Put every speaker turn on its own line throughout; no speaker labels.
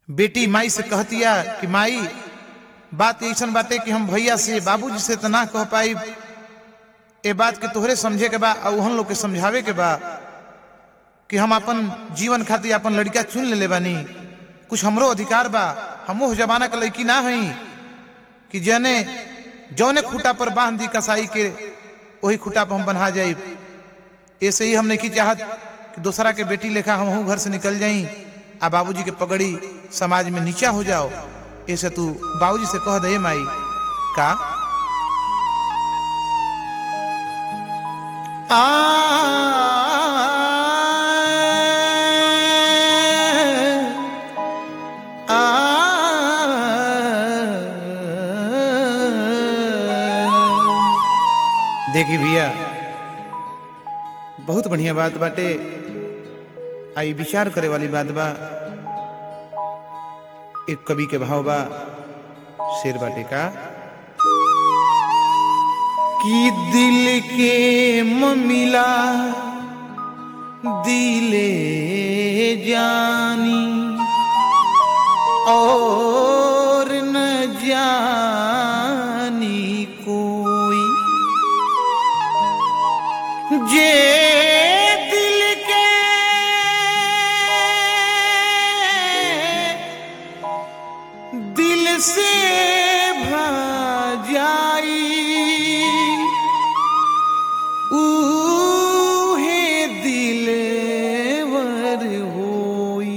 बेटी माई से कहतिया कि माई बात ऐसन बाटे कि हम भैया से बाबूजी से तना कह पाई ए बात के तोहरे समझे के बा और उहन लोग के समझावे के बा कि हम अपन जीवन खातिर अपन लड़का चुन ले बानी कुछ हमरो अधिकार बा हमो जमाना के लड़की ना हई कि जने जौने खूटा पर बांध दी कसाई के वही खूटा पर हम बन्हा जाई ऐसे ही हम नहीं की चाहत कि दूसरा के बेटी लेखा हम घर से निकल जाई आ बाबूजी के पगड़ी समाज में नीचा हो जाओ ऐसे तू बाबूजी से कह दे माई का आ देखी भैया बहुत बढ़िया बात बाटे आई विचार करे वाली बात बा एक कवि के भाव बा शेर बाटे का कि दिल के ममिला दिले जानी और न जानी कोई जे दिल के दिल से भा जाई ऊहे दिलवर होई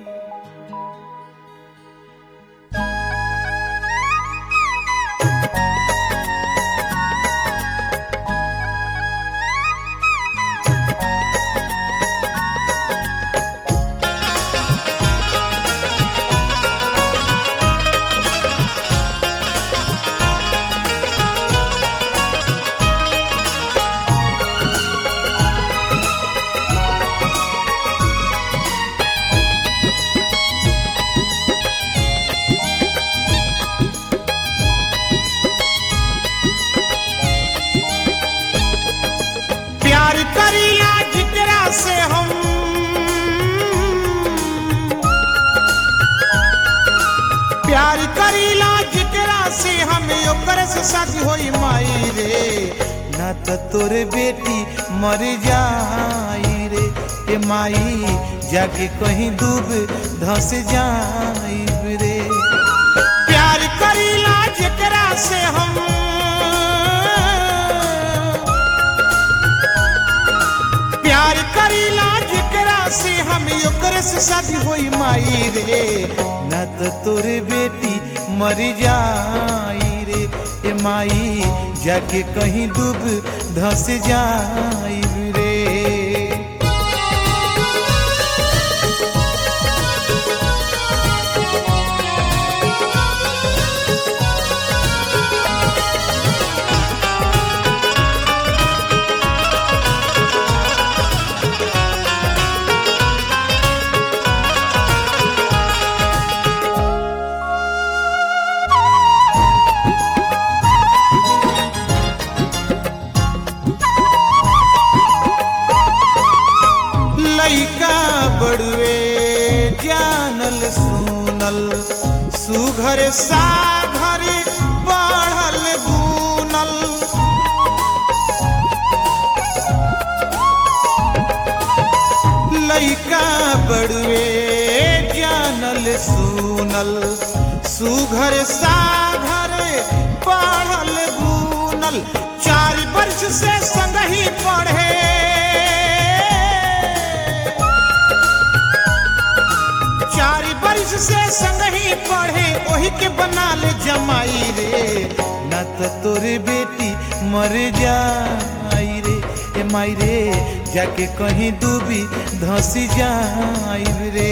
प्यार करीला जिकरा से हम प्यार करीला जिकरा से हमें ओकर से शादी होई माई रे ना तो तोरे बेटी मर जाई रे ए माई जाके कहीं डूब धस जाई रे प्यार करीला जिकरा से हम प्यार करीला जेकरा से हम ओकरे से शादी होई माई रे न तो तोरे बेटी मर जाई रे ए माई जाके कहीं डूब धस जाई रे लइका बड़ुए जानल सुनल सुघर साघर बढ़ल गुनल लइका बड़ुए जानल सुनल सुघर साघर बढ़ल गुनल चार वर्ष से संगही पढ़े चार वर्ष से संग ही पढ़े वही के बना ले जमाई रे न तो तोरे बेटी मर जाई रे ए माई रे जाके कहीं डूबी धसी जाई रे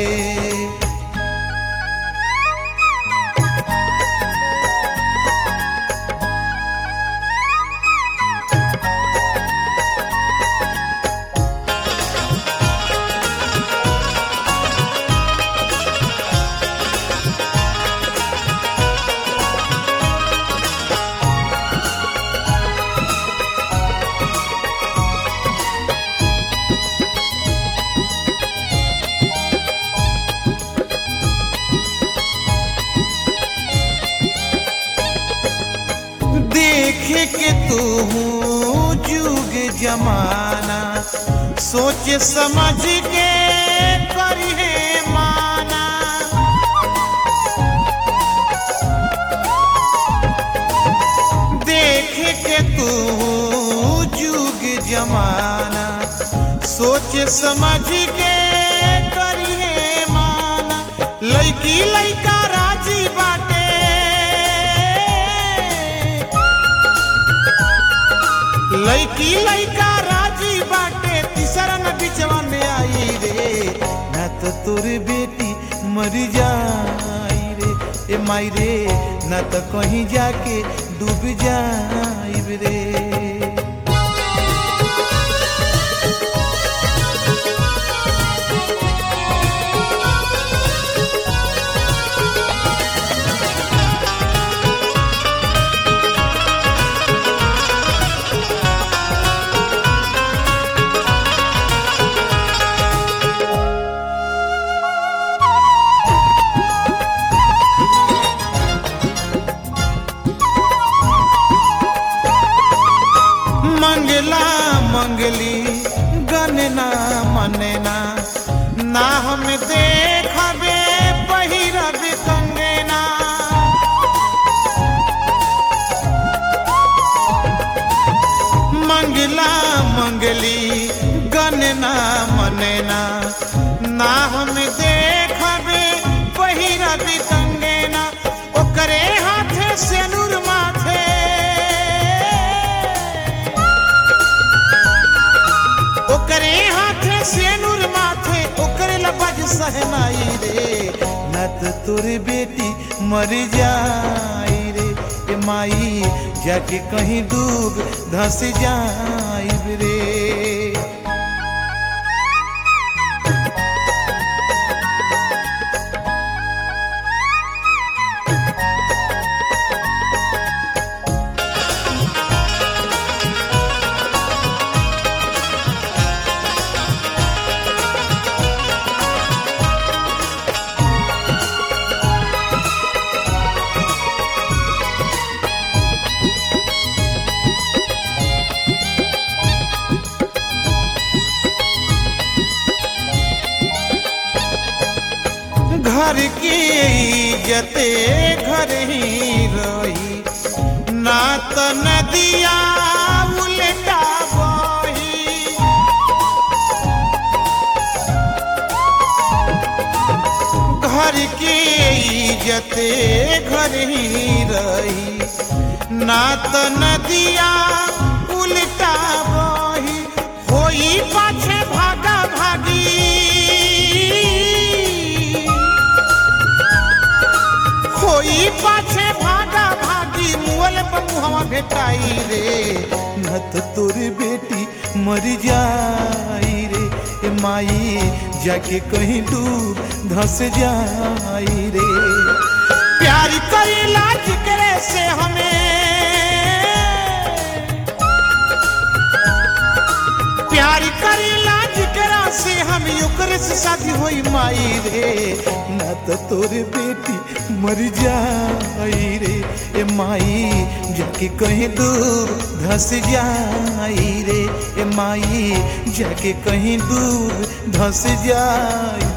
तू जुग जमाना सोच समझ के करिहे माना देख के तू जुग जमाना सोच समझ के करिहे माना लड़की लड़का राजी बाटे लड़की लड़का राजी बाटे तीसरा न बिचवा में आई रे न तो तोर बेटी मर जाई रे ए माई रे न तो कहीं जाके डूब जाई रे मंगला मंगली गनना मनना ना हम देखबे पहिरब कंगना मंगला मंगली गनना मनना ना हम देखबे पहिरब कंगना ओकरे हाथे सेनुर माथे ओकरे हाथे सेनुर माथे ओकरे लबज सहनाई रे न तो तोर बेटी मर जाई रे ए माई जाके कहीं डूब धस जाई रे घर की इज्जते घर ही रही ना तो नदिया उल्टा बही घर की इज्जते घर ही रही ना तो नदिया उल्टा बही होई पाछे भागा भागी होई पाछे भागा भागी मुअल पर मुहवा भेटाई रे न तो तोर बेटी मर जाई रे ए माई जाके कहीं डूब धस जाई रे प्यार करेला जिक्रे से हमें प्यार करेला जिकरा से हम ओकरे से शादी होई माई रे न तो तोर बेटी मर जाई रे ए माई जाके कहीं दूर धस जाई रे ए माई जाके कहीं दूर धस जाई